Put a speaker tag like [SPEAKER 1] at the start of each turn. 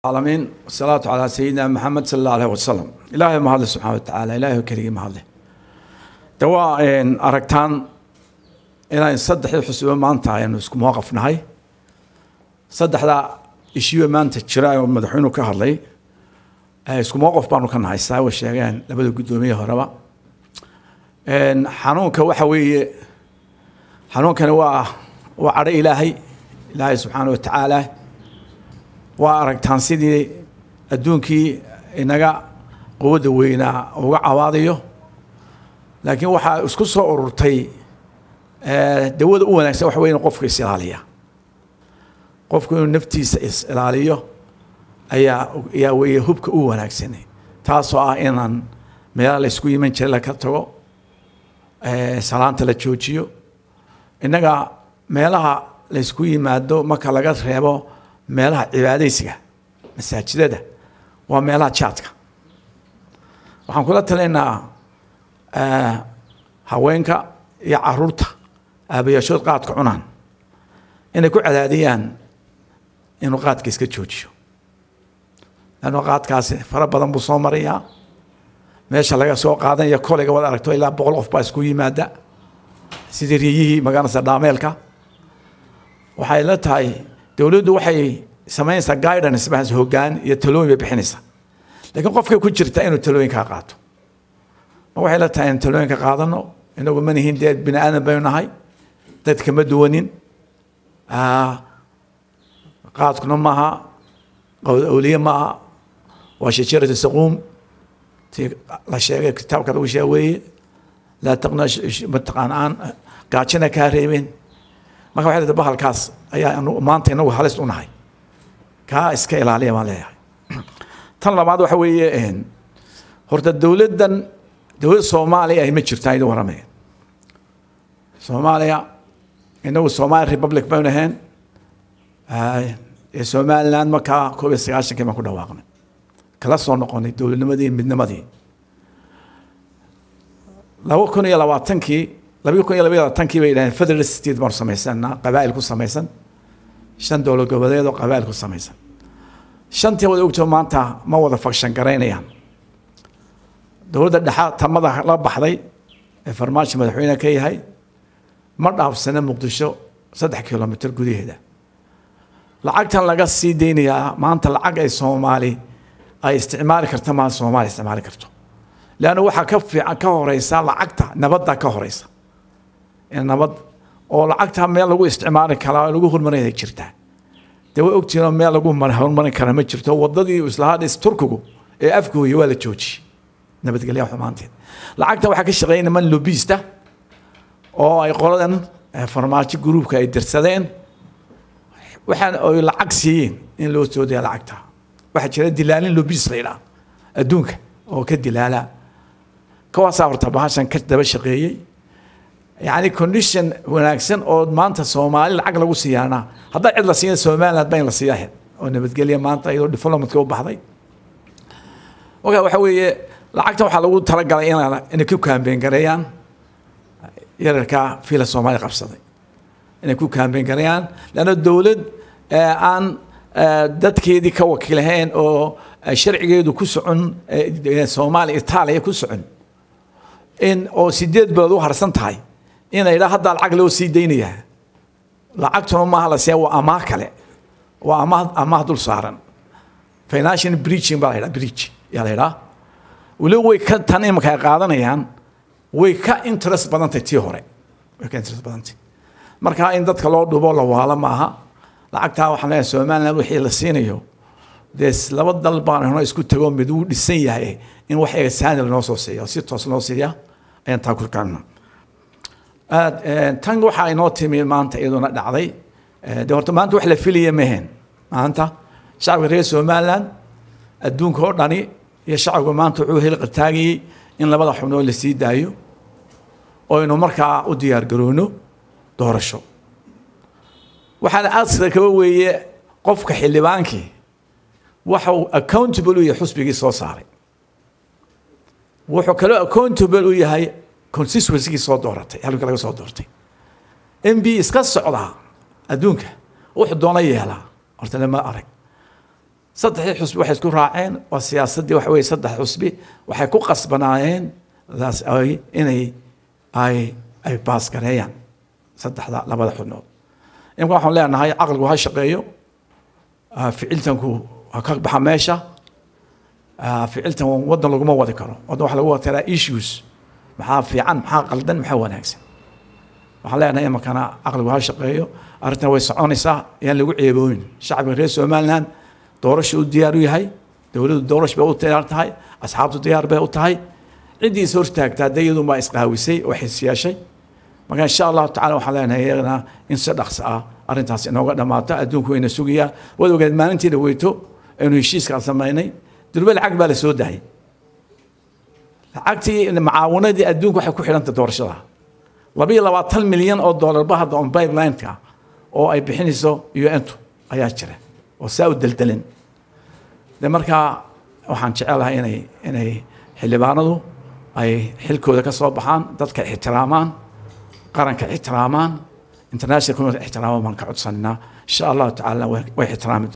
[SPEAKER 1] العالمين والصلاة على سيدنا محمد صلى الله عليه وسلم إلهي ما هذا سبحانه وتعالى إلهي كريم هذا دواء إن أركتان إلى إن صدح الحسوة ما أنت يعني اسكو مواقف نهاي صدح ذا إشيوة ما أنت تشراي ومدحونه كهرلي اسكو مواقف بانو كان هاي ساوي الشيغان لبدو قدومية هربا إن حنونك وحوي حنونك هو وعرى إلهي إلهي سبحانه وتعالى waa aragtaan sidii adduunkii inaga quwadda weynaa uga cawaadayo laakiin waxaa isku soo ururtay dawada u wanaagsan waxa wey inu qofku is ilaaliya qofku inuu naftiisa is ilaaliyo ayaa ayaa weeye hubka u wanaagsan taasoo ah inaan meelaha la isku yiman jiray laka tago salaanta la joojiyo innaga meelaha la isku yimaado marka laga reebo meelaha cibaadaysiga masaajidada waa meelaha jaadka waxaan kula talinaynaa haweenka iyo caruurta aabayaashood qaadka cunaan inay ku cadaadiyaan inuu qaadka iska joojiyo lanno qaadkaasi fara badan buu soo marayaa meesha laga soo qaadanaya kolayga waad aragto ilaa boqol qof baa isku yimaada sidii riyihii magaranaysa dhaameelka waxay la tahay dowladdu waxay samaynaysaa guidance bas hoggaan iyo talooyin bay bixinaysaa laakiin qofkay ku jirta inuu talooyinkaa qaato ma waxay la tahay in talooyinka qaadano inagu ma nihin dee bini aadan baynu nahay dadka ma duwanin qaadkuna maaha awliye maaha waa shajaratu saquum tii la sheegay kitaabka lagu sheega weeye laa taqna mataqaan aan gaajina kaa reebeen marka waxay leedahay bahalkaas ayaa maanta inagu halis u nahay kaa iska ilaaliya baan leeyahay tan labaad waxa weeye horta dowladdan dowladda soomaaliya ay ma jirtaa idin waramaya soomaaliya inagu somali republic baynu ahayn ee somaliland markaa koob iyo sagaashankii baan ku dhawaaqnay kala soo noqonay dowladnimadii midnimadii laba kun iyo labaatankii labii kun iyo labaiy labaatankii bay yidhahdeen federal state baanu samaysanaa qabaa'il ku samaysan shan dowlad goboleed oo qabaa'il ku samaysan shantii wada ogtoo maanta ma wada fakshan garaynayaan dowladda dhexa tamada la baxday ee farmaajo madaxweyne ka yahay ma dhaafsana muqdisho saddex kilomitr gudaheeda lacagtan laga sii deynayaa maanta lacag ay soomaali ay isticmaali karta maa soomaali isticmaali karto leanna waxaa ka fiican ka horeysa lacagta nabadda ka horeysa nabad oo lacagta meel lagu isticmaali karaa lagu horumarinaya jirtaa dee way ogtihiinoo meel lagu horumarin kara ma jirto wadadii islahaa dhis turkigu ee afgooya waa la joojiyey nabadgelya xumaanteed lacagta waxaa ka shaqeeya niman lobista oo ay qoladan farmaajo gruubka ay dirsadeen waxaan ay lacag siiyeen in loo soo daya lacagta waxaa jira dilaalin lobis la yidhaha adduunka oo ka dilaala kawaasaa horta bahashan ka daba shaqeeyey yani condition wanaagsan oo maanta soomaali lacag lagu siiyaana haddaa cid la siiya somaliland ba in la siiya oo nabadgelya maanta iyadoo diplomatka u baxday marka waxa weeye lacagta waxaa lagu talagalay in inay ku kaambeen gareeyaan yararka fiila soomaali qabsaday inay ku kaambeen gareeyaan leanna dowlad aan dadkeedii ka wakiilahayn oo sharcigeedu ku socon soomaaliya itaaliya ku socon in oo sideed bilood u harsan tahay inay dhaa haddaa lacag loo sii daynayaa lacagtuna maaha la siiya waa amaah kale waa amaah amaah dul saaran financial breaching baa la yidhaha breach yaa la yidhaha weliba way ka tan imanka ay qaadanayaan way ka interest badantay tii hore way ka interest badantay marka in dadka loo dhubo la waalo maaha lacagtaa waxaan leeyahay somaliland wixii la siinayo dee laba dal baan hno isku tago mid uu dhisan yahay in wax eesaani lanoo soo siiya si toos loo siiya ayaan taa ku kaana tan waxaa inoo timi maanta iyaduna dhacday de horta maanta wax la filaya mehen maanta shacabka reer somaliland adduunka oo dhani iyo shacabka maanta wuxuu heli qataagayey in labada xubnood la sii daayo oynu markaa u diyaar garoono doorasho waxaana aadka kaba weeye qofka xildhibaankii waxa uu accountable u yahay xusbigii soo saaray wuxuu kaloo accountable u yahay constituencygii soo dooratay halka laga soo doortay m b iska socdaa adduunka wuxuu doona yeelaa horta lama arag saddexdii xusbi waxay isku raaceen waa siyaasaddii waxa weye saddex xusbi waxay ku qasbanaayeen daas ay inay ay ay baasgareeyaan saddexda labada xubnood imka waxaan leenahay caqligu ha shaqeeyo ficiltanku ha ka baxa meesha ficiltan waddan laguma wadi karo waddan waxa lagu wadi karaa issues maxaa fiican maxaa qaldan maxaa wanaagsan waxaan leenahay imakana caqligu ha shaqeeyo arrintan way soconaysaa yaan lagu ceebooyin shacbiga reer somaliland doorasha u diyaar u yahay dowladdu doorasha bay u diyaar tahay asxaabtu diyaar bay u tahay ciddii is hortaagtaa dee iyadu baa isqaawisay oo xis yeeshay marka insha allahu tacala waxaan leenahay iyagana in si dhaqso ah arrintaas inooga dhammaato adduunku wayna sugayaa waad ogeed maalintii dhaweyto aynu heshiiskaan samaynay durbe lacag baa la soo dahay lacagtii macaawanadii adduunku waxay ku xidhanta doorashada labiyo labaatan milyan oo doolarba hadda on pipelineka oo ay bixinayso un-tu ayaa jira oo saa u deldelin de markaa waxaan jecelahay inay inay xildhibaanadu ay xilkooda ka soo baxaan dadka ixtiraamaan qaranka ixtiraamaan international community ixtiraamaan baan ka codsananaa insha allahu tacaala way ixtiraami